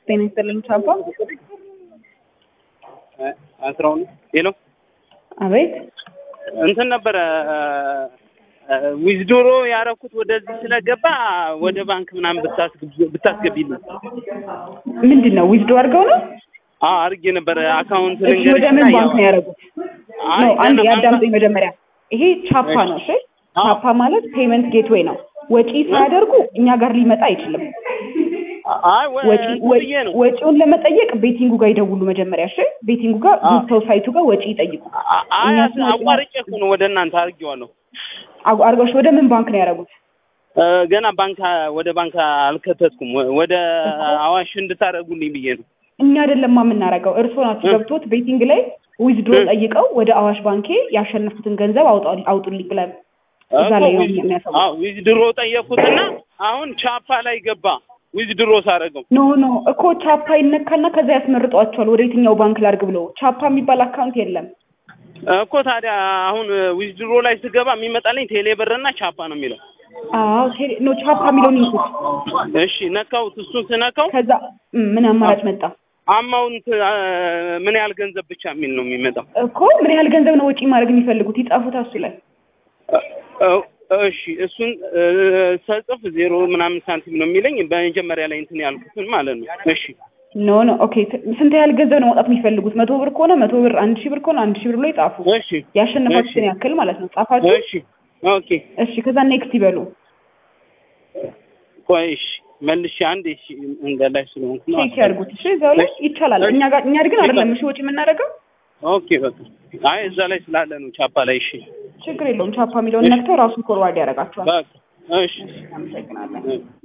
ጤና ይስጥልኝ ቻፓ። አስራውን ሄሎ አቤት እንትን ነበረ ዊዝዶሮ ያረኩት ወደዚህ ስለገባ ወደ ባንክ ምናምን ብታስገቢ- ብታስገቢልኝ። ምንድን ነው ዊዝዶ አድርገው ነው? አዎ አድርጌ ነበረ አካውንት እሺ ወደ ምን ባንክ ነው ያደረጉት? አይ ነው አንድ ገና ባንክ- ያዳምጡኝ መጀመሪያ። ይሄ ቻፓ ነው። እሺ አዎ። ቻፓ ማለት ፔመንት ጌትዌይ ነው። ወጪ ሳያደርጉ እኛ ጋር ሊመጣ አይችልም። አይ ወ- ወጪ እንትን ወ- ብዬ ነው ወጪውን ለመጠየቅ ቤቲንጉ ጋር ይደውሉ መጀመሪያ። እሺ ቤቲንጉ ጋር አዎ። ገብተው ሳይቱ ጋር ወጪ ይጠይቁ። አ- አይ እኛ አስ- ስንወጪ- አቋርጬ እኮ ነው ወደ እናንተ አድርጌዋለሁ። አግ- አድርገውሽ ወደ ምን ባንክ ነው ያደረጉት? እ፣ ገና ባንክ ወደ ባንክ አልከተትኩም። ወ- ወደ አዋሽ እንድታደርጉልኝ ብዬ ነው። እኛ አይደለማ የምናደርገው፣ እርስዎ ናቸው እ። ገብቶት ቤቲንግ ላይ ዊዝድሮ እ። ጠይቀው ወደ አዋሽ ባንኬ ያሸነፉትን ገንዘብ አውጣ- አውጡልኝ ብለን እዛ ላይ ነው የሚያሳውቁት። ዊዝድሮ ጠየቅኩትና አሁን ቻፓ ላይ ገባ። ዊዝድሮ ሳደርገው ኖ ኖ እኮ ቻፓ ይነካና ከዛ ያስመርጧቸዋል ወደ የትኛው ባንክ ላድርግ ብለው። ቻፓ የሚባል አካውንት የለም። እኮ ታዲያ አሁን ዊዝድሮ ላይ ስገባ የሚመጣልኝ ቴሌ ብርና ቻፓ ነው የሚለው። አዎ ቴሌ- ኖ ቻፓ የሚለውን ይንኩት። እሺ ነካሁት። እሱን ስነካው ከዛ እም፣ ምን አማራጭ መጣ አማውንት አ፣ ምን ያህል ገንዘብ ብቻ የሚል ነው የሚመጣው። እኮ ምን ያህል ገንዘብ ነው ወጪ ማድረግ የሚፈልጉት? ይጻፉት እሱ ላይ እ፣ እሺ እሱን እ፣ ስጽፍ ዜሮ ምናምን ሳንቲም ነው የሚለኝ በመጀመሪያ ላይ እንትን ያልኩትን ማለት ነው። እሺ ኖ ኖ ኦኬ። ት- ስንት ያህል ገንዘብ ነው ማውጣት የሚፈልጉት? መቶ ብር ከሆነ መቶ ብር፣ አንድ ሺህ ብር ከሆነ አንድ ሺህ ብር ብሎ ይጻፉ። እሺ ያሸነፋችሁትን እሺ። ያክል ማለት ነው ጻፋችሁ። እሺ ኦኬ እሺ ከዛ ኔክስት ይበሉ። ቆይ እሺ መልሼ አንድ እሺ እንደ ላይ ስለሆንኩ ነው። ቼክ ያድርጉት። እሺ እዛው ላይ ይቻላል። እኛ ጋር እኛ ግን አይደለም እሺ ወጪ የምናደርገው ኦኬ በቃ አይ እዛ ላይ ስላለ ነው ቻፓ ላይ እሺ ችግር የለውም። ቻፓ የሚለውን ነክተው ራሱን ፎርዋርድ ያደርጋቸዋል። በቃ እሺ አመሰግናለን። እ።